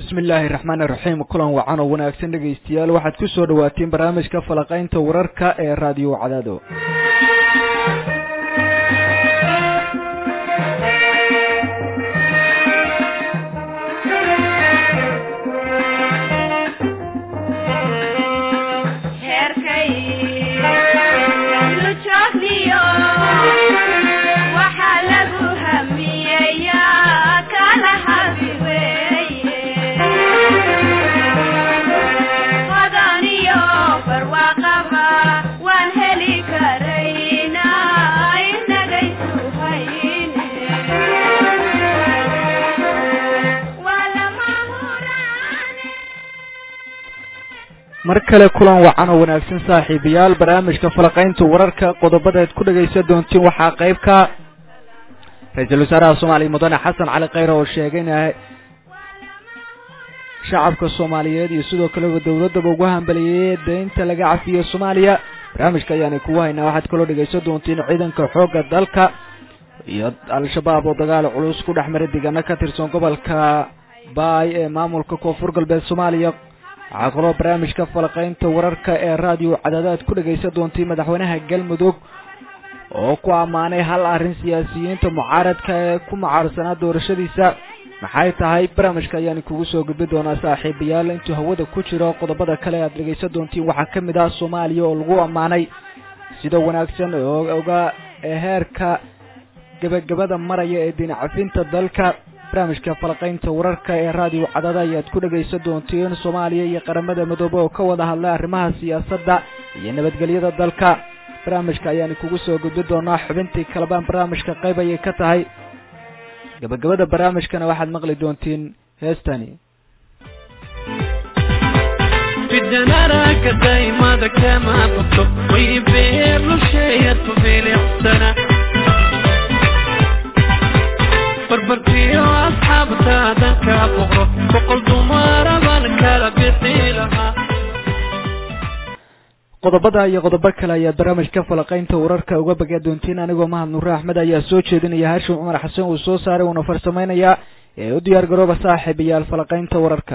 bismi illaahi raxmaan iraxiim kulan wacan oo wanaagsan dhegaystayaal waxaad ku soo dhawaateen barnaamijka falaqaynta wararka ee raadiyo cadaado mar kale kulan wacan oo wanaagsan saaxiibayaal barnaamijka falaqaynta wararka qodobadaad ku dhagaysan doontiin waxaa qayb ka ra-iisul wasaaraha soomaaliya mudane xasan cali khayre oo sheegay in shacabka soomaaliyeed iyo sidoo kaleba dowladaba ugu hambaliyeeyey deynta laga cafiyo soomaaliya barnaamijka ayaana kugu haynaa waxaad kaloo dhagaysan doontiin ciidanka xoogga dalka iyo al-shabaab oo dagaal culus ku dhex maray deegaano ka tirsan gobolka baay ee maamulka koonfur galbeed soomaaliya waxaa kaloo barnaamijka falaqaynta wararka ee raadiyo cadaadaad ku dhagaysan doontii madaxweynaha galmudug oo ku ammaanay hal arrin siyaasiyiinta mucaaradka ee ku mucaarsanaa doorashadiisa maxay tahay barnaamijka ayaan kugu soo gudbi doonaa saaxiibayaal intuu hawada ku jiro qodobada kale aad dhagaysan doontiin waxaa ka mid ah soomaaliya oo lagu ammaanay sida wanaagsan oo oga heerka gebagabada maraya ee dinacafinta dalka barnaamijka falaqaynta wararka ee raadiyo cadada ayaad ku dhagaysan doontiin soomaaliya iyo qaramada midoobe oo ka wada hadlay arrimaha siyaasadda iyo nabadgelyada dalka barnaamijka ayaan kugu soo gudbi doonaa xubintii kalebaan barnaamijka qayb ayay ka tahay gabagabada barnaamijkana waxaad maqli doontiin heestani barbartiyo asxaabtaadan ka boqro boqol dumara baan kala bixi lahaa qodobada iyo qodobo kale ayaad barnaamijka falaqaynta wararka uga bagaa doontiin anigoo mahad nuure axmed ayaa soo jeedinaya hashim cumar xasan uu soo saaray uuna farsamaynayaa ee u diyaar garooba saaxiibayaal falaqaynta wararka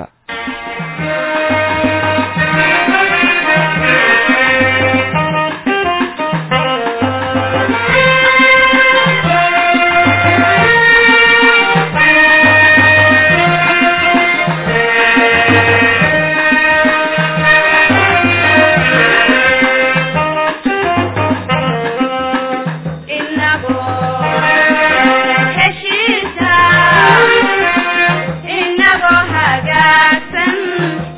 heshiisa inagoo hagaagsan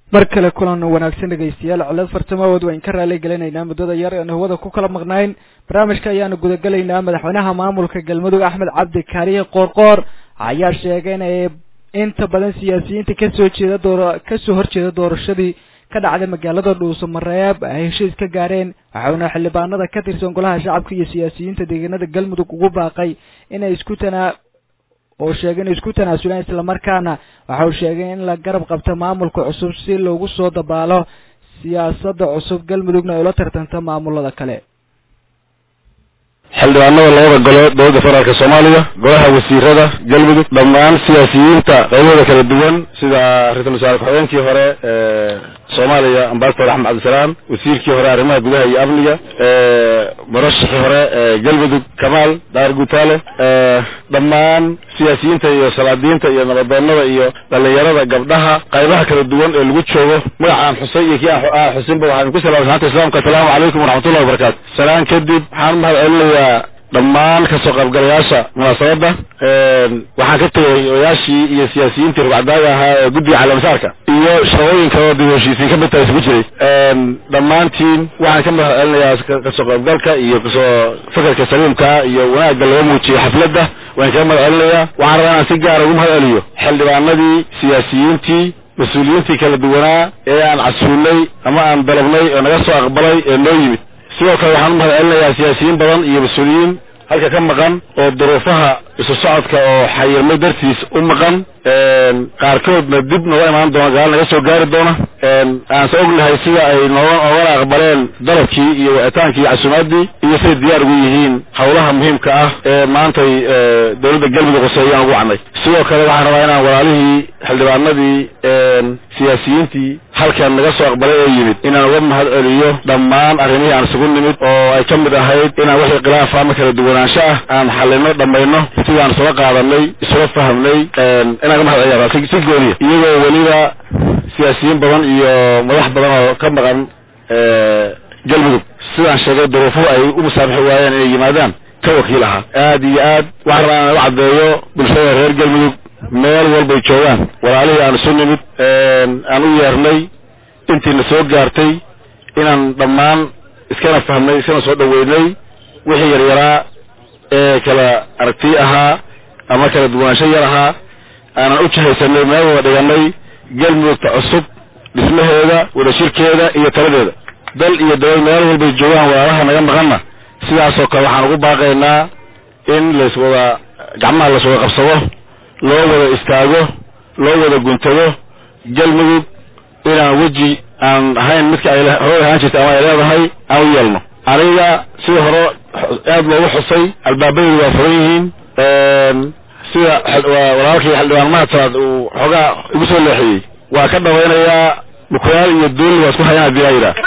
mar kale kulan wanaagsan dhegaystayaal cilad fartamawood waan ka raali gelinaynaa muddada yar aan hawada ku kala maqnayn barnaamijka ayaanu gudagelaynaa madaxweynaha maamulka galmudug axmed cabdi kaariye qoorqoor ayaa sheegay inay inta badan siyaasiyiinta kasoo jeeda door kasoo horjeeda doorashadii ka dhacday magaalada dhuuso mareeb ay heshiis ka gaareen waxauna xildhibaanada ka tirsan golaha shacabka iyo siyaasiyiinta deegaanada galmudug ugu baaqay inay isku tanaa oo sheegay inay isku tanaasulaan islamarkaana waxa uu sheegay in la garab qabto maamulka cusub si loogu soo dabaalo siyaasadda cusub galmudugna ay ula tartanto maamulada kale xildhibaanada labada gole dowladda federaalk soomaaliya golaha wasiirada galmudug dhammaan siyaasiyiinta qaybahooda kala duwan sida ra-iisul wasaare ku-xigeenkii hore soomaaliya ambasador axmed cabdisalaam wasiirkii hore arrimaha gudaha iyo amniga murashixii hore galmudug kamaal daar guutaale dhammaan siyaasiyiinta iyo salaadiinta iyo nabadoonada iyo dhalinyarada gabdhaha qaybaha kala duwan ee lagu joogo magaca aan xusay iyo kii aan xusinba waxaan ku salaamay salaanta islaamka asalaamu calaykum waraxmatullahi wabarakaatu salaan kadib waxaan mahad celinayaa dhammaan kasoo qaybgalayaasha munaasabadda waxaan ka tegay odayaashii iyo siyaasiyiintii rugcadaaga ahaa ee guddiga calaamisaarka iyo shaqooyin kaloo dib heshiisiin ka midtaha isugu jiray dhammaantiin waxaan ka mahad celinayaa kasoo qaybgalka iyo kasoo fakarka saliimka iyo wanaagga laga muujiyey xafladda waan kaga mahad celinayaa waxaan rabaa inaan si gaara ugu mahad celiyo xildhibaanadii siyaasiyiintii mas-uuliyiintii kala duwanaa ee aan casuulnay ama aan dalabnay oo naga soo aqbalay ee noo yimid sidoo kale waxaan u mahad celinayaa siyaasiyiin badan iyo mas-uuliyiin halka ka maqan oo duruufaha isu socodka oo xayirmay dartiis u maqan qaarkoodna dib nooga imaan doona gadaal naga soo gaari doona aanse ognahay sida ay nooga oogana aqbaleen dalabkii iyo wicitaankii iyo casuumaadii iyo siday diyaar ugu yihiin howlaha muhiimka ah ee maantay dowladda galmudug qoseeyaan ugu wacnay sidoo kale waxaan rabaa inaan walaalihii xildhibaanadii siyaasiyiintii halkan naga soo aqbalay oo yimid inaan uga mahad celiyo dhammaan arrimihii aan isugu nimid oo ay ka mid ahayd inaan wixii khilaafa ama kala duwanaansho ah aan xalino dhammayno sidaan isula qaadanay isula fahamnay inaan ka mahad celiya si si gooniya iyagoo weliba siyaasiyiin badan iyo madax badan oo ka maqan galmudug sidaan sheegay duruufuhu ay u musaabixi waayeen inay yimaadaan ka wakiil ahaa aad iyo aad waxaan rabaa inaan u caddeeyo bulshada reer galmudug meel walbay joogaan walaalihii aan isu nimid aan u yeernay intiina soo gaartay inaan dhammaan iskana fahmnay iskana soo dhaweynay wixii yaryaraa ee kala aragti ahaa ama kala duwanaansho yar ahaa aanan u jahaysanay meel wada dhiganay galmudugta cusub dhismaheeda wadashirkeeda iyo taladeeda dal iyo dawlad meel walbay joogaan walaalaha naga maqanna sidaasoo kale waxaan ugu baaqaynaa in layswada gacmaha layswada qabsado loo wada istaago loo wada guntado galmudug inaan weji aan ahayn midka ay hore ahaan jirtay ama ay leedahay aan u yeelno aniga sida hore aad loogu xusay albaabadeedu waa furan yihiin sida walaalkii xildhibaan mahadsaad uu xoogaa igu soo leexiyey waa ka dhawaynayaa bukuyaal iyo duuli waa isku hayaan hadii laa yidhaah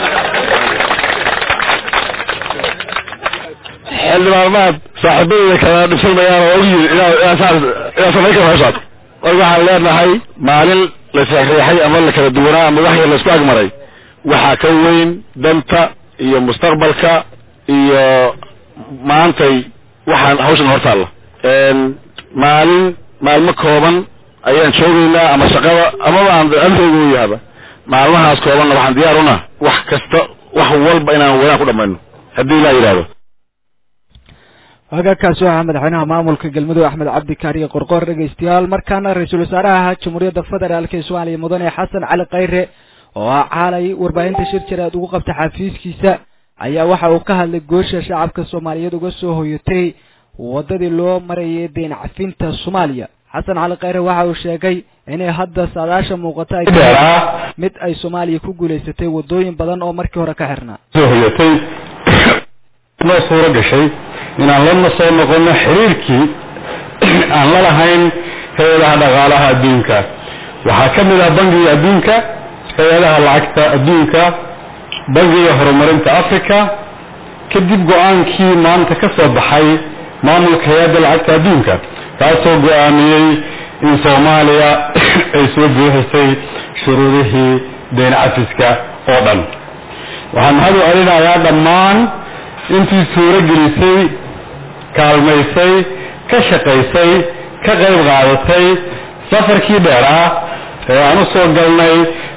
xildhibaan mahad saaxiibadeyda kala dhibsanmayaan oo og yiri inaa samayn kara hawshaas marka waxaan leenahay maalin la seexreexay ama la kala duwanaa ama wax yar laisku agmaray waxaa ka weyn danta iyo mustaqbalka iyo maantay waxaan hawshan hortaalla maalin maalmo kooban ayaan joogaynaa ama shaqada amaba aan amreyga u yahaba maalmahaas koobanna waxaan diyaar una wax kasta wax walba inaan wadaan ku dhamayno haddii ilaa yidhahdo hagaagkaasi waxaa madaxweynaha maamulka galmudug axmed cabdi kaariye qorqoor dhegaystayaal markaana ra-iisul wasaaraha jamhuuriyadda federaalk ee soomaaliya mudane xasan cali khayre oo ah caalay warbaahinta shir jiraad ugu qabta xafiiskiisa ayaa waxa uu ka hadlay goosha shacabka soomaaliyeed uga soo hoyatay wadadii loo marayay deen cafinta soomaaliya xasan cali khayre waxa uu sheegay inay hadda saadaasha muuqato ay mid ay soomaaliya ku guulaysatay wadooyin badan oo markii hore ka xirnaa soo hoyatay noo suuro gashay inaan lana soo noqono xiriirkii aan la lahayn hay-adaha dhaqaalaha adduunka waxaa ka mid ah bangiga adduunka hay-adaha lacagta adduunka bangiga horumarinta africa kadib go-aankii maanta ka soo baxay maamulka hay-adda lacagta adduunka kaasoo go-aamiyey in soomaaliya ay soo buuxisay shuruudihii deen cafiska oo dhan waxaan mahad u celinayaa dhammaan intii suuro gelisay kaalmaysay ka shaqaysay ka qayb qaadatay safarkii dheeraa ee aan u soo galnay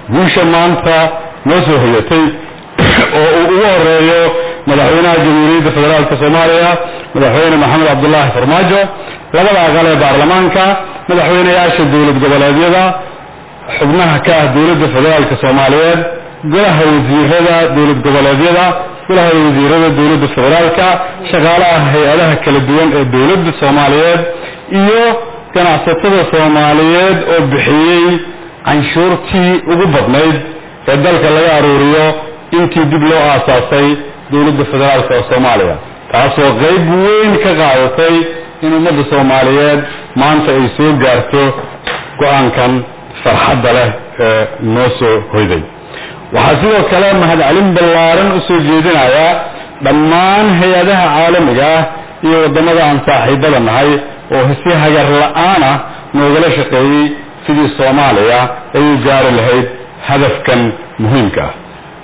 guusha maanta noo soo hoyatay oo uu ugu horeeyo madaxweynaha jamhuuriyadda federaalk soomaaliya madaxweyne maxamed cabdulaahi farmaajo labada aqal ee baarlamaanka madaxweyneyaasha dowlad goboleedyada xubnaha ka ah dowladda federaalk soomaaliyeed golaha wasiirada dowlad goboleedyada golaha wasiirada dowladda federaalka shaqaalaha hay-adaha kala duwan ee dowladda soomaaliyeed iyo ganacsatada soomaaliyeed oo bixiyey canshuurtii ugu badnayd ee dalka laga aruuriyo intii dib loo aasaasay dowladda federaalk ee soomaaliya taasoo qayb weyn ka qaadatay in ummadda soomaaliyeed maanta ay soo gaarto go-aankan farxadda leh ee noo soo hoyday waxaa sidoo kale mahadcelin ballaaran u soo jeedinayaa dhammaan hay-adaha caalamiga ah iyo waddamada aan saaxiibada nahay oo si hagar la-aan ah noogala shaqeeyey sidii soomaaliya ay u gaari lahayd hadafkan muhiimka ah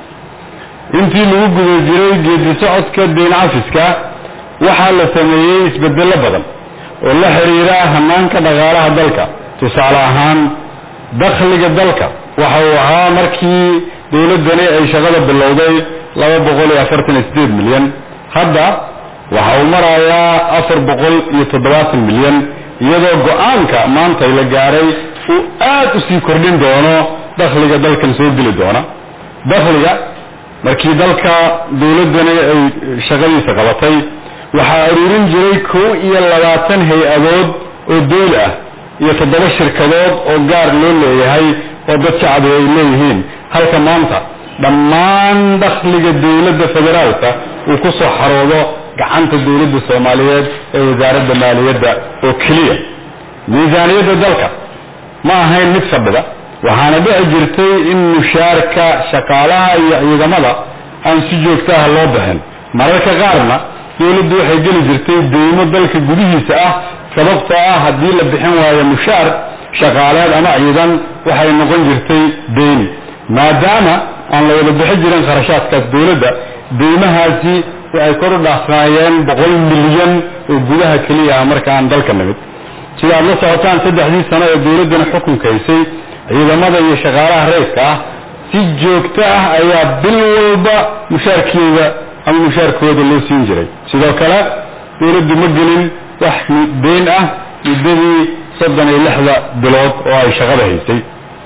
intii lagu guda jiray geedi socodka deyn cafiska waxaa la sameeyey isbedello badan oo la xiriira hanaanka dhaqaalaha dalka tusaale ahaan dakhliga dalka waxa uu ahaa markii dowladdani ay shaqada bilowday laba boqol iyo afartan iyo sideed milyan hadda waxa uu marayaa afar boqol iyo toddobaatan milyan iyadoo go-aanka maanta la gaaray uu aad u sii kordhin doono dakhliga dalkan soo geli doona dakhliga markii dalka dowladdani ay shaqadiisa qabatay waxaa aruurin jiray kow iyo labaatan hay-adood oo dowli ah iyo toddoba shirkadood oo gaar loo leeyahay oo dad shacbi ay leeyihiin halka maanta dhammaan dakhliga dowladda federaalka uu ku soo xaroodo gacanta dowladda soomaaliyeed ee wasaaradda maaliyadda oo keliya miisaaniyadda dalka ma ahayn mid fadhida waxaana dhici jirtay in mushaarka shaqaalaha iyo ciidamada aan si joogtaha loo bixin mararka qaarna dowladdu waxay geli jirtay deymo dalka gudihiisa ah sababtoo ah haddii la bixin waayo mushaar shaqaaleed ama ciidan waxay noqon jirtay deyn maadaama aan la wada bixin jirin kharashaadkaas dowladda deymahaasi waxay kor u dhaafnaayeen boqol milyan oo gudaha keliya ah marka aan dalka nimid sida aad la socotaan saddexdii sano ee dowladdana xukunka haysay ciidamada iyo shaqaalaha rayska ah si joogto ah ayaa bil walba mushaarkeeda ama mushaarkooda loo siin jiray sidoo kale dowladdu ma gelin wax deyn ah muddadii soddon iyo lixda bilood oo ay shaqada haysay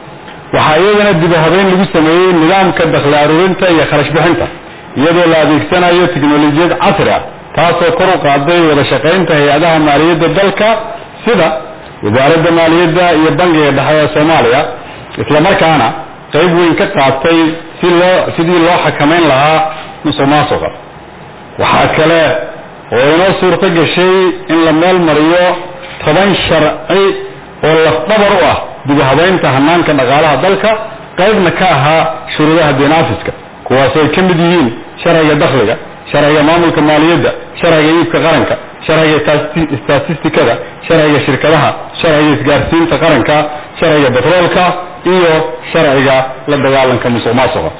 waxaa iyadana dib u habeyn lagu sameeyey nidaamka dakhli aruurinta iyo kharash bixinta iyadoo la adeegsanayo tiknolojiyad casri ah taasoo kor u qaaday wada shaqaynta hay-adaha maaliyadda dalka sida wasaaradda maaliyadda iyo bangiga dhexe ee soomaaliya islamarkaana qayb weyn ka qaatay si loo sidii loo xakamayn lahaa musuq maasuqa waxaa kale oo inoo suurto gashay in la meel mariyo toban sharci oo lafdabar u ah dib u habeynta hanaanka dhaqaalaha dalka qaybna ka ahaa shuruudaha deenaafiska kuwaasoo ay ka mid yihiin sharciga dakhliga sharciga maamulka maaliyadda sharciga iibka qaranka sharciga statistikada sharciga shirkadaha sharciga isgaarsiinta qaranka sharciga betroolka iyo sharciga la dagaalanka musuq maasuqa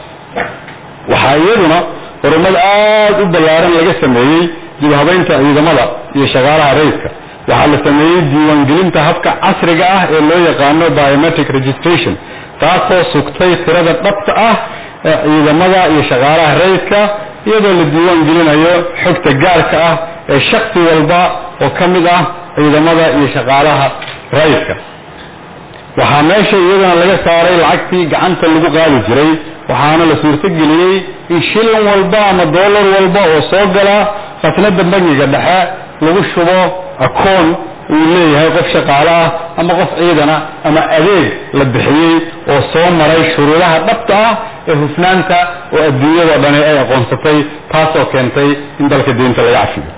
waxaa iyaduna horumad aada u ballaaran laga sameeyey dib habeynta ciidamada iyo shaqaalaha rayidka waxaa la sameeyey diiwaangelinta habka casriga ah ee loo yaqaano biometric registration taasoo sugtay tirada dhabta ah ee ciidamada iyo shaqaalaha rayidka iyadoo la diiwaan gelinayo xogta gaarka ah ee shaksi walba oo ka mid ah ciidamada iyo shaqaalaha rayidka waxaa meesha iyadana laga saaray lacagtii gacanta lagu qaadi jiray waxaana la suurtogeliyey in shilin walba ama dollar walba oo soo gala khasnada bangiga dhexe lagu shubo akoon uu leeyahay qof shaqaale ah ama qof ciidan ah ama adeeg la bixiyey oo soo maray shuruudaha dhabta ah ee hufnaanta oo adduunyadao dhani ay aqoonsatay taasoo keentay in dalka deynta laga cafiyo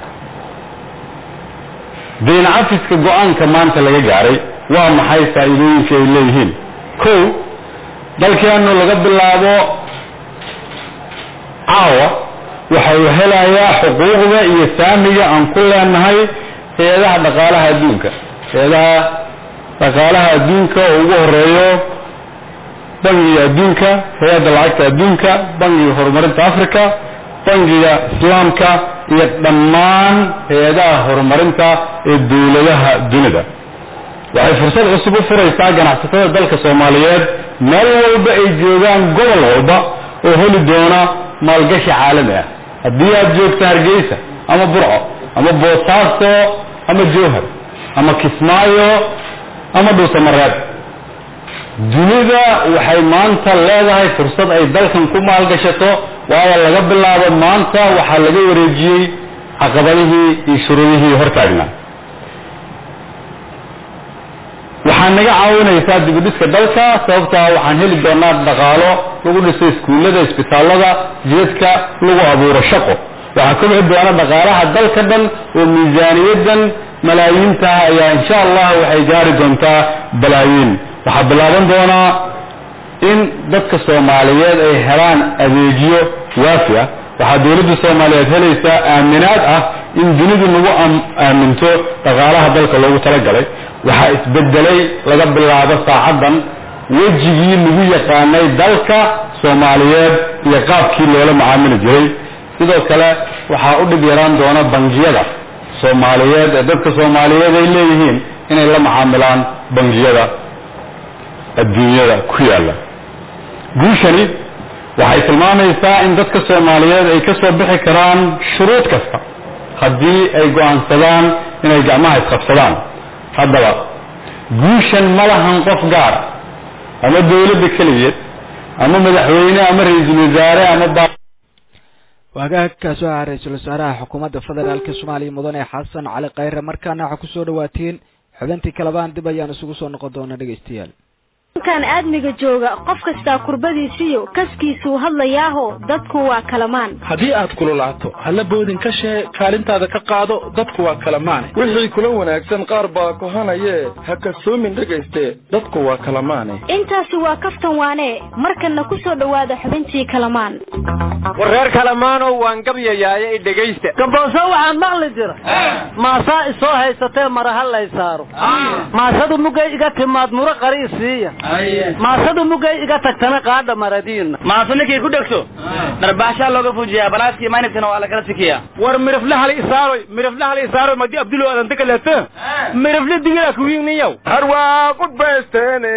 deyn cafiska go-aanka maanta laga gaaray waa maxay faa'iidooyinka ay leeyihiin kow dalkeenu laga bilaabo caawa waxa uu helayaa xuquuqda iyo saamiga aan ku leenahay hay-adaha dhaqaalaha adduunka hay-adaha dhaqaalaha adduunka oo ugu horeeyo bangiga adduunka hay-adda lacagta adduunka bangiga horumarinta africa bangiga islaamka iyo dhammaan hay-adaha horumarinta ee dowladaha dunida waxay fursad cusub u furaysaa ganacsatada dalka soomaaliyeed meel walba ay joogaan gobol walba oo heli doona maalgashi caalami ah haddii aad joogto hargeysa ama burco ama boosaaso ama jowhar ama kismaayo ama dhuusamareeb dunida waxay maanta leedahay fursad ay dalkan ku maalgashato waayo laga bilaabo maanta waxaa laga wareejiyey caqabadihii iyo shuruudihii hortaagnaa waxaa naga caawinaysaa dibudhiska dalka sababtaa waxaan heli doonaa dhaqaalo lagu dhiso iskuullada isbitaalada jidadka lagu abuuro shaqo waxaa kobci doona dhaqaalaha dalka dhan oo miisaaniyadan malaayiinta ayaa insha allah waxay gaari doontaa balaayiin waxaa bilaaban doonaa in dadka soomaaliyeed ay helaan adeegyo waafi ah waxaa dawladda soomaaliyeed helaysaa aaminaad ah in dunidu nagu aaminto dhaqaalaha dalka loogu talagalay waxaa isbedelay laga bilaabo saacaddan wejigii lagu yaqaanay dalka soomaaliyeed iyo qaabkii loola macaamili jiray sidoo kale waxaa u dhib yaraan doona bangiyada soomaaliyeed ee dadka soomaaliyeed ay leeyihiin inay la macaamilaan bangiyada adduunyada ku yaalla guushani waxay tilmaamaysaa in dadka soomaaliyeed ay ka soo bixi karaan shuruud kasta haddii ay go'aansadaan inay gacmaha isqabsadaan haddaba guushan ma lahan qof gaar ama dawladda keligeed ama madaxweyne ama ra-iisul wasaare ama waagaagkaas waxaa ra-iisul wasaaraha xukuumadda federaalka soomaaliya mudane xasan cali khayre markaana waxaa kusoo dhawaatiin xubintii kalebaan dib ayaan isugu soo noqon doona dhegaystayaal kan aadmiga jooga qof kastaa kurbadiisiyo kaskiisuu hadlayaaho dadku waa kalamaan haddii aad kululaato halla boodin ka shee kaalintaada ka qaado dadku waa kalamaane wixii kula wanaagsan qaar baa kohanayee ha kasoomin dhegayste dadku waa kalamaane intaasi waa kaftan waane markanna ku soo dhowaada xubintii kalamaan war reer kalamaanow waan gabyayaaye i dhegaysta gabooso waxaan maqli jira maasaa isoo haysatee maraha lay saaro maasadu mugay iga timaad muro qari isiiya maasadu mugay iga tagtana qaadha maradiina maaso ninkay ku dhegto dharbaashaa looga fujiyaa balaaskii maynabkana waa lakala sikiyaa war mirifle hal isaaroy mirifle hal isaaroy madi abdulo adanta kaleeto mirifle digila kuwiigniyow har waa qudbaysteene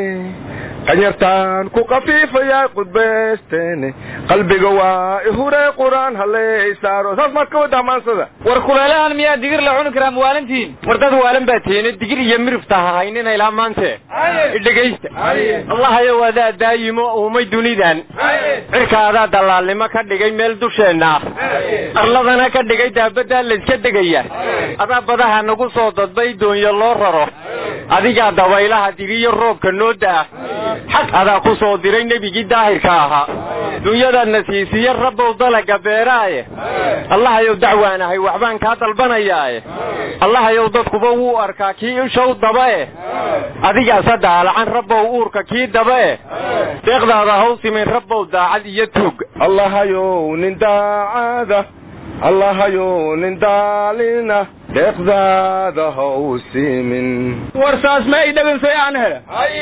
qanyartaan ku qafiifayaa qudbaysteene qalbiga waa ihure quraan haley saaro saas maad ka wadaa maansada war kuleelahan miyaa digir la cuni karaa mawaalintiin war dad waalan baa tihiine digir iyo mirifta ha haynina ilaa maante dhegaysta allahayo wadaa daayimo uumay dunidan cirkaadaa dallaalnimo ka dhigay meel dusheenna ah arladana ka dhigay daabadaa layska degaya adaa badaha nagu soo dadbay doonyo loo raro adigaa dabaylaha digiyo roobka noo da'a xag adaa ku soo diray nebigii daahirka ahaa dunyadaadna siisiye rabbow dalaga beeraaye allahayow dacwaanahay waxbaan kaa dalbanayaae allahayow dadkuba wuu arkaa kii ishow dabae adigaasa daalacan rabbow uurka kii dabae deeqdaada haw simin rabbow daacad iyo tuug allahayow nin daacada allahayow nin daalina deeqdaada haw simin war saas ma i dhagansay aan hela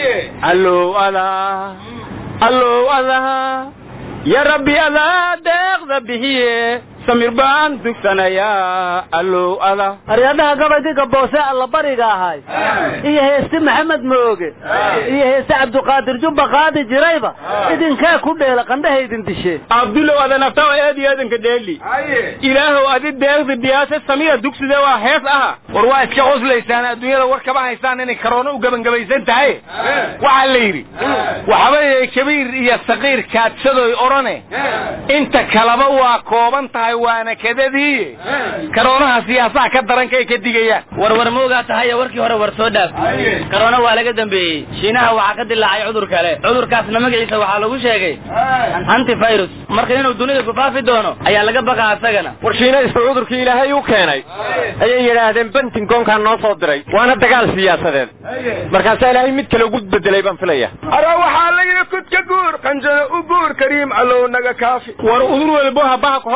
allow adaa allow adaa ya rabbi adaa deeqda bixiye samir baan dugsanayaa allow ada aryadaha gabaygii gaboose allabariga ahay iyo heesti maxamed mooge iyo heesti cabdiqaadir jubba qaadi jirayba idinkee ku dheela qandhahaydin dishe abdulow ada naftawa eedi eedanka dheeli ilaahow adi deeqdi biyaase samira dugside waa hees aha war waa iska qoslaysaan adduunyada war kaba haysaan inay karoono u gebangabaysan tahay waxaa la yidhi waxabayay kabiir iyo saqiir kaadsadoy odhane inta kalaba waa kooban tahay waana kadadii karoonaha siyaasaha ka darankaay ka digayaan warwar moogaa tahayo warkii hore war soo dhaaf karoona waa laga dambeeyey shiinaha waxaa ka dilaacay cudur kale cudurkaasna magaciisa waxaa lagu sheegay antivirus marka inuu dunida ku faafi doono ayaa laga baqaa isagana war shiinaysta cudurkii ilaahay u keenay ayay yidhaahdeen bentingonkaa noo soo diray waana dagaal siyaasadeed markaasaa ilaahay mid kale ugu bedelay baan filaya ara waxaa la yidhi kudka guur qanjada u guur kariim allow naga kaafi war udur walbo habaha ku horseedan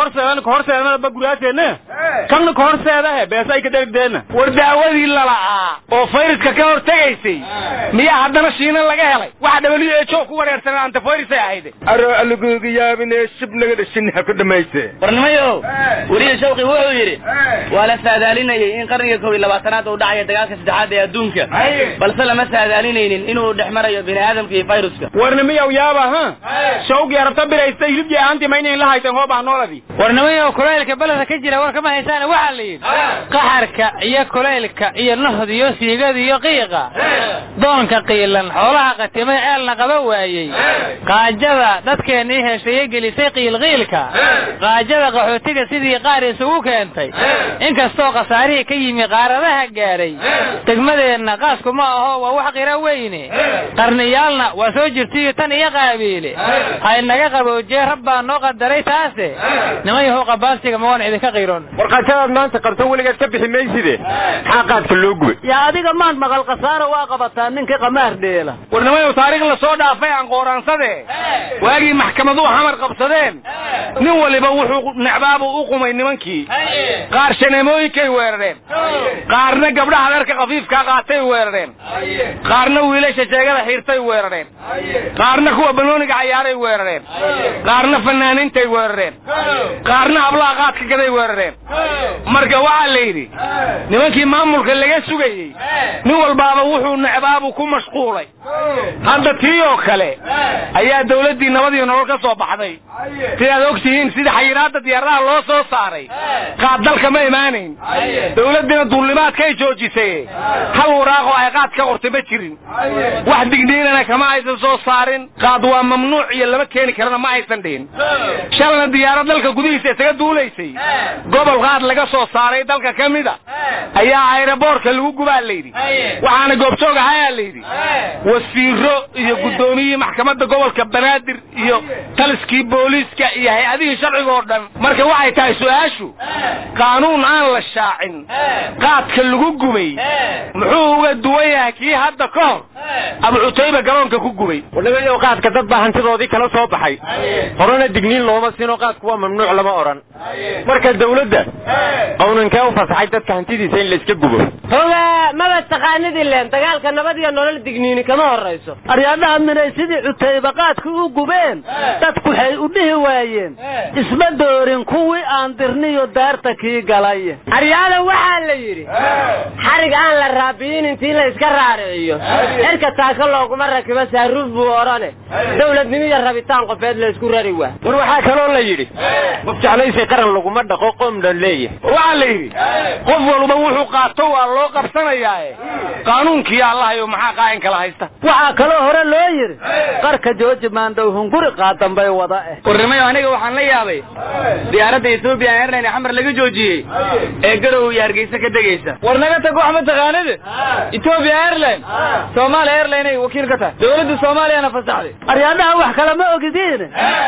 kahorseednaba guraaseena kanna kahorseedahe beesa ay ka dherigdeenna war daawadii lala'aa oo fayraska ka hortegaysay miyaa haddana shiina laga helay waxa w h o ku wareersanaa antifayrasay ahayde aro alaguga yaabine shibnaga dhashin ha ku dhamayse warnimayo weliya shawqi wuxuu yidhi waa la saadaalinayay in qarniga kow iyo labaatanaad uu dhacayo dagaalka saddexaad ee adduunka balse lama saadaalinaynin inuu dhex marayo bini aadamka iyo fayruska warnimiyaw yaaba ha shawqi arabta biraysta hilibkii ahaantii maynayn la hayteen hoobah nooladii warnimayo kulaylka beledka ka jira war kama haysaana waxaa la yidhi qaxarka iyo kulaylka iyo nahd iyo siigada iyo qiiqa doonka qiilan xoolaha qatimay ceelna qaba waayey qaajada dadkeennii heshaye gelisay qiilqiilka qaajada qaxootiga sidii qaar isugu keentay inkastoo khasaarihii ka yimi qaaradaha gaadhay degmadeenna qaasku ma aho waa wax qira weyne qarniyaalna waa soo jirtaiyo tan iyo qaabiile haynaga qaboojiye rabbaa noo qadaray taase niman yahow qabaansiga ma waan idinka qiron warqaajadaad maanta qabto weligaad ka bixi mayside maxaa qaadka loo gubay yaa adiga maad maqal khasaara waa qabataa ninkii qamaar dheela warnimayow taariikh la soo dhaafay aan qooraansade waagii maxkamaduhu xamar qabsadeen nin waliba wuxuu necbaabu u qumay nimankii qaar shaneemooyinkay weerareen qaarna gabdhaha dharka khafiifkaa qaatay weerareen qaarna wiilasha sheegada xiirtay weerareen qaarna kuwa banooniga cayaaray weerareen qaarna fanaaniintay weerareen qaarna hablaha qaadka gaday weerareen marka waxaa la yidhi nimankii maamulka laga sugayey nin walbaaba wuxuu necbaabu ku mashquulay hadda tii oo kale ayaa dawladdii nabadii nolol ka soo baxday sidaad og tihiin sida xayiraadda diyaaradaha loo soo saaray qaad dalka ma imaanayn dawladdiina duullimaadkay joojisay hal waraaqoo ay qaad ka qortay ma jirin wax digniinana kama aysan soo saarin qaad waa mamnuuc iyo lama keeni karana ma aysan dhihin shalna diyaarad dalka gudihiisa isaga duulaysay gobol qaad laga soo saaray dalka ka mida ayaa ayraboorka lagu gubaa layidhi waxaana goobjoog ahayaa layidhi wasiiro iyo guddoomiyihii maxkamadda gobolka banaadir iyo taliskii booliiska iyo hay-adihii sharciga oo dhan marka waxay tahay su-aashu qaanuun aan la shaacin qaadka lagu gubay muxuu uga duwan yahay kii hadda ka hor abu cutayba garoonka ku gubay wadhagayow qaadka dad baa hantidoodii kala soo baxay horena digniin looma siinoo qaadku waa mamnuuc lama odhan marka dawladda qawnankee u fasaxay dadka hantidiisa in la iska gubo hoga maba taqaanid ileen dagaalka nabad iyo nolol digniini kama horayso aryaadhaha minay sidii cutayba qaadka u gubeen dadku waxay u dhihi waayeen isma doorin kuwii aan dirniyo daarta kii galay aryaada waxaa la yidhi xarig aan la raabiyin intii la iska raariciyo xilka taaka looguma rakibo saaruuf buu odhane dawladnimo iyo rabitaan qofeed la isku rari waa war waxaa kaloo la yidhi qof jeclaysay qaran laguma dhaqo qoom dhan leeyahay waxaa la yidhi qof walba wuxuu qaato waa loo qabsanayaae qaanuunkii allahayo maxaa qaa'in kala haysta waxaa kaloo hore loo yidhi qarka jooji maandhow hunguri qaadanbay wada eh warnimayo aniga waxaan la yaabay diyaaradda ethoobiya airline xamar laga joojiyey ee garow iyo hargeysa ka degaysa war naga tag wax ma taqaanid ethiopia airline soomaaliya airline ay wakiil ka tahay dawladda soomaaliyana fasaxday aryaadaha wax kale ma ogidiin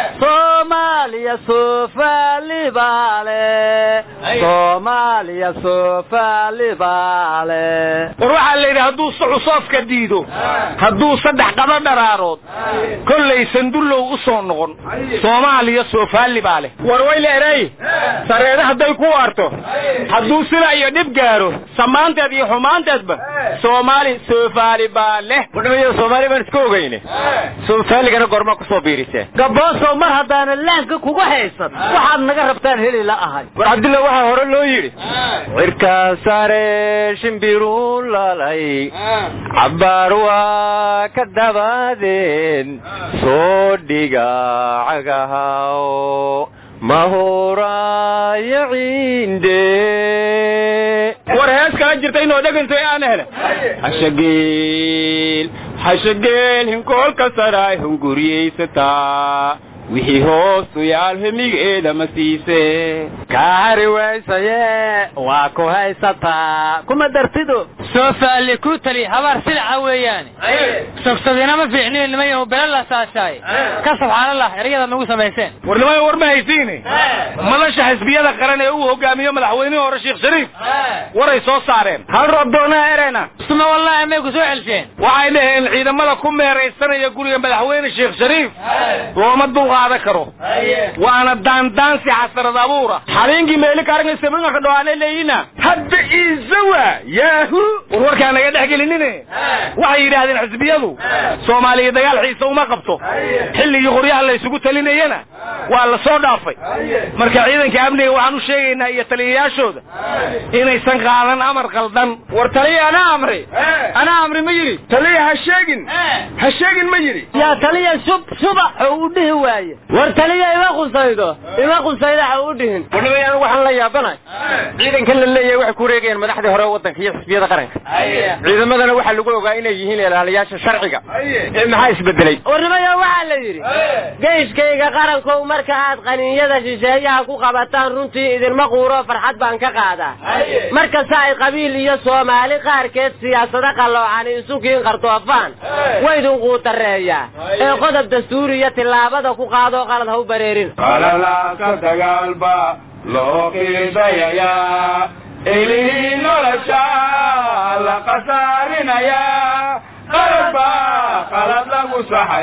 soomaaliya soofaalibale soomaaliya soofaalibale war waxaa la yidhi hadduu suxusoofka diido hadduu saddex qaba dharaarood kollay sandullow u soo noqon soomaaliya soofaali baa leh war wayle erey sareeda hadday ku arto hadduu sila iyo dhib gaaro samaanteed iyo xumaanteedba soomaali soofaali baa leh wadhamayo soomaali baan iska ogeyne soofaaligana goormaa kusoo biirisee gaboosow mar haddaana laanka kugu haysan waxaad naga rabtaan heli la ahay war cabdilla waxaa hore loo yidhi cirkaa sare shimbiruu lalay cabbaar waa ka dabaadeen soo dhiga cagahaw mahuraayo ciinde war hees kala jirta inoo dhegantay aan hele hashageel hashageel hinkoolka saraa hunguriyaysataa wixii hoosu yaal hemigeeda ma siise kaari waysaye waa ku haysataa kuma dartido soofaali ku tali habaar silaca weeyaane sogsadina ma fiicniyo nimayahu bele la saashaay ka subxaanallah erayada nagu samayseen war nimayo war ma haysiine madasha xisbiyada qaran ee uu hogaamiyo madaxweynihii hore sheekh shariif waray soo saareen hal roob doonaa erena suma wallahi may ku soo celsheen waxay dhaheen ciidamada ku meeraysanaya guriga madaxweyne sheekh shariif looma dulqa qaada karo waana daandaansi xasarad abuura habeenkii meeli kaaragnasamanka dhawaana leeyina hadda iisawa yaahu war warkaa naga dhex gelinine waxay yidhaahdeen xisbiyadu soomaaliya dagaal xiisa uma qabto xilligii qoryaha la isugu talinayana waa la soo dhaafay marka ciidanka amniga waxaan u sheegaynaa iyo taliyayaashooda inaysan qaadan amar qaldan war taliya anaa amri anaa amri ma yidhi taliya ha sheegin ha sheegin ma yidhi yaa taliya shub subax oo u dhihi waaye war taliya ima qusaydo ima qusaydo ha u dhihin warnimay anigu waxaan la yaabanahay ciidankan la leeyahay waxay ku wareegayaan madaxdii hore waddanka iyo xisbiyada qaranka ciidamadana waxaa lagu ogaa inay yihiin ilaaliyaasha sharciga ee maxaa isbedelay warnimaya waxaa la yidhi geyshkayga qarankow marka aad qaniinyada shisheeyaha ku qabataan runtii idinma quuro farxad baan ka qaadaa markasta ay qabiil iyo soomaali qaarkeed siyaasado qalloocani isu kiin qardoofaan waydin quutareeyaa ee qodob dastuuriya tillaabada ku qaadoo qalad ha u bareerin qalalaasa dagaalba loo qiidayayaa ilihii nolosha la qasaarinayaa qalad baa qalad lagu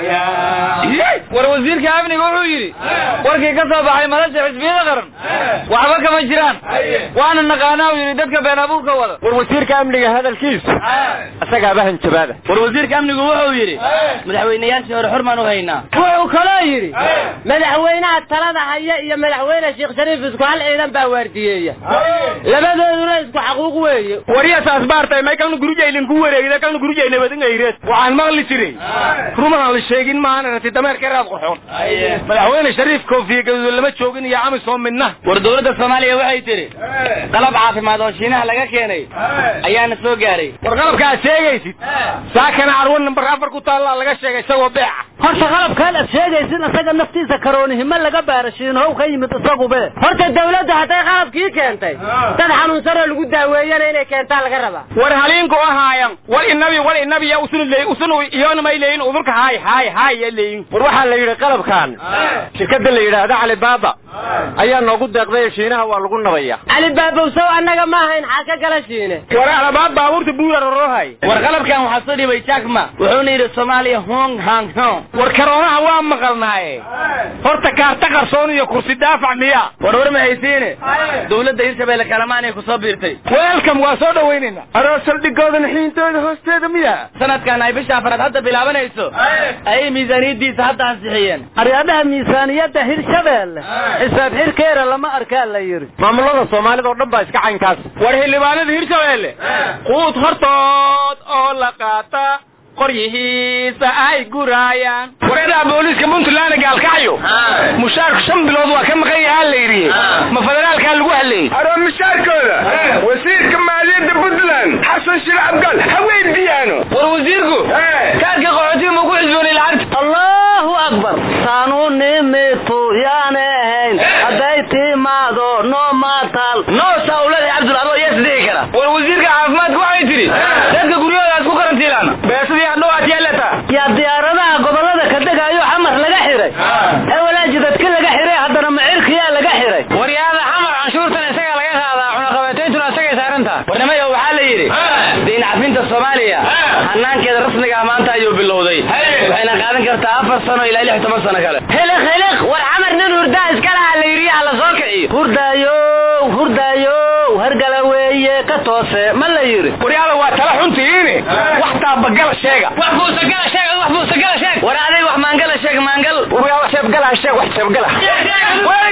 saxayaa war wasiirka amniga wuxuu yidhi warkii ka soo baxay madasha xisbiyada qaran waxba kama jiraan waana naqaanaa uu yidhi dadka been abuurka wada war wasiirka amniga hadalkiisu isagaaba hanjabaada war wasiirka amnigu wuxuu yidhi madaxweynayaashii hore xurmaan u haynaa wuxuu kaloo yidhi madaxweynaha talada haya iyo madaxweyne sheekh shariif isku hal ciidan baa waardiyeeya labadooduna isku xaquuq weeye waryasaas baartay may kalna gurujaynin ku wareegida kalna gurujay nabadingayreed waxaan maqli jiray rumaan la sheegin maahan rati dameerka raad qurxoon madaxweyne shariif koofiye gaduud lama joogin iyo amisom midna war dowladda soomaaliya waxay tidhi qalab caafimaad oo shiinaha laga keenay ayaana soo gaaray war qalabka aad sheegaysid saakana carwo nambar afar ku taallaa laga sheegay isagoo beeca horta qalabkaan aad sheegaysin isaga naftiisa karoonihimo laga baarashiin how ka yimid isagube horta dawladdu hadday qalabkii keentay dad xanuunsanoo lagu daaweeyana inay keentaa laga rabaa war haliinku ahaayan wal inabi wal inabi ya usun leey usun iyona may leeyin udurka haay haay haay ya leeyin war waxaa la yidhi qalabkan shirkadda la yidhaahda calibaaba ayaa noogu deeqday shiinaha waa lagu nabaya calibaabowsow annaga ma ahayn xaa ka gala shiine war alabaad baabuurta buura rorohay war qalabkan waxaa soo dhibay jackma wuxuuna yidhi soomaaliya hong hang hong war karoonaha waa maqalnaaye horta kaarta qarsoon iyo kursi daafac miya war war ma haysiine dowladda hirshabeelle kalamaan ay ku soo biirtay welcome waa soo dhaweynayna aroo saldhigoodan xiintooda hoosteeda miya sanadkan ay bisha afraad hadda bilaabanayso ayay miisaaniyadiisa hadda ansixiyeen aryaadaha miisaaniyadda hirshabeelle xisaab xirkeera lama arkaa la yidhi maamulada soomaalida oo dhan baa iska caynkaas war xildhibaanada hirshabeelle quud hortood oo la qaata qoryihiisa ay guraayaan wareedaha booliiska puntland gaalkacyo mushaarku shan bilood waa ka maqan yahaa la yidhi ma federaalkaa lagu hadlayey aroo mushaarkooda wasiirka maaliyadda puntland xasan shir cabdal ha weydiiyaano war wasiirku kaadka qaxootiga ma ku xisboonay lacagta allahu akbar taanu nimitu yaana ahayn hadday timaado noo maatal noo saawlada cabdul adoo yees dhihi kara war wasiirka caafimaadka waxay tidhi dadka guryahoodaas ku karantiilaan beesadii hadhow aad yeelata yaa diyaaradaha gobolada ka degayo xamar laga xiray ee walaaji dadka laga xiray haddana macirkiyaa laga xiray waryaada xamar canshuurtan isagaa laga qaadaa cunaqabatayntuna isagay saarantaha warnimayo waxaa la yidhi dayn cafinta soomaaliya hanaankeeda rasmiga ah maanta ayuu bilowday waxayna qaadan kartaa afar sano ilaa lix toban sano kale hiliq hiliq war xamar nin hurdaa iska lahaa la yidhi hala soo kiciyo hurdaayow hurdaayow hargala weeye ka toose ma la yidhi waryaada waa tala xuntihiine wax taabagala sheega wax buusagala sheeg wax buusagala sheeg war aday wax maangala sheeg maangal waryaada sheebgala sheeg wax sheebgala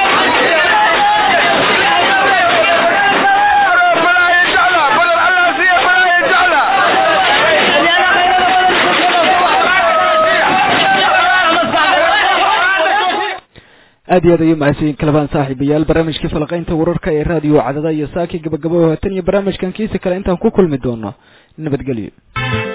aad iyo aad ayuu mahadsanyiin kalabaan saaxiibayaal barnaamijkii falaqaynta wararka ee raadiyo cadada iyo saaki gabagabo haatan iyo barnaamijkan kiisa kale intaan ku kulmi doono nabadgelyo